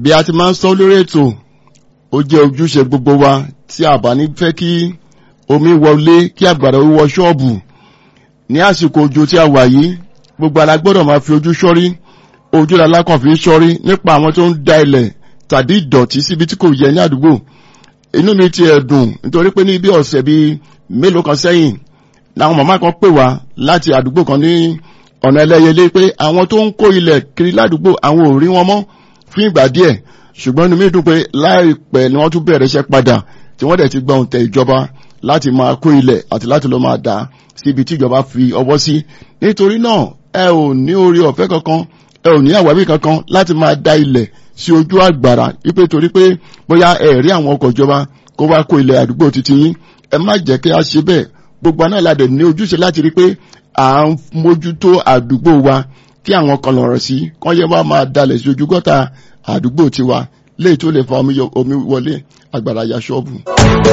bí a ti máa ń sọ lórí ètò ó jẹ́ ojúṣe gbogbo wa tí a bá ní fẹ́ kí omi wọlé kí àgbàrá ó wọ ṣọ́ọ̀bù ní àsìkò òjò tí a wà yìí gbogbo ara gbọ́dọ̀ máa fi ojú ṣọ́rí ojú la lákàn fi ń ṣọ́rí nípa àwọn tó ń da ilẹ̀ tàbí ìdọ̀tí síbi tí kò yẹ ní àdúgbò inú mi ti ẹ̀ dùn nítorí pé ní bí ọ̀sẹ̀ bíi mélòó kan sẹ́yìn làwọn màmá kan pè wá láti àdúgbò kan ní ọ̀nà ẹlẹ́yẹlé pé àwọn tó ń kó ilẹ̀ kiri ládùúgbò àwọn ò rí wọn mọ́ fún ìgbà díẹ̀ ṣùgbọ́n inú mi dùn pé láìpẹ́ ni wọ́n tún bẹ̀rẹ̀ iṣẹ́ padà tí wọ́n dẹ̀ ti gba òǹtẹ̀ ìjọba láti máa kó ilẹ̀ àti láti lọ máa dà síbi tí ìjọba fi ọwọ́ sí nítorí náà ẹ ò ní orí ọ̀fẹ́ kankan ẹ ò ní àwáwí kankan láti máa da ilẹ̀ sí ojú àgbàrá wípé torí pé bóyá ẹ rí àwọn ọkọ̀ ìjọba kó wá kó ilẹ̀ àdúgbò títí yín ẹ má jẹ́ kí a ṣe bẹ́ẹ̀ gbogbo aná ìlàdẹ̀ ní ojúṣe láti rí pé à ń mójútó àdúgbò wa kí àwọn kan lọ̀rọ̀ sí kán yẹ wá máa dalẹ̀ sí ojú gọ́tà àdúgbò tiwa léyìí tó lè fa omi wọlé àgbàrá ya ṣọ́ọ̀bù.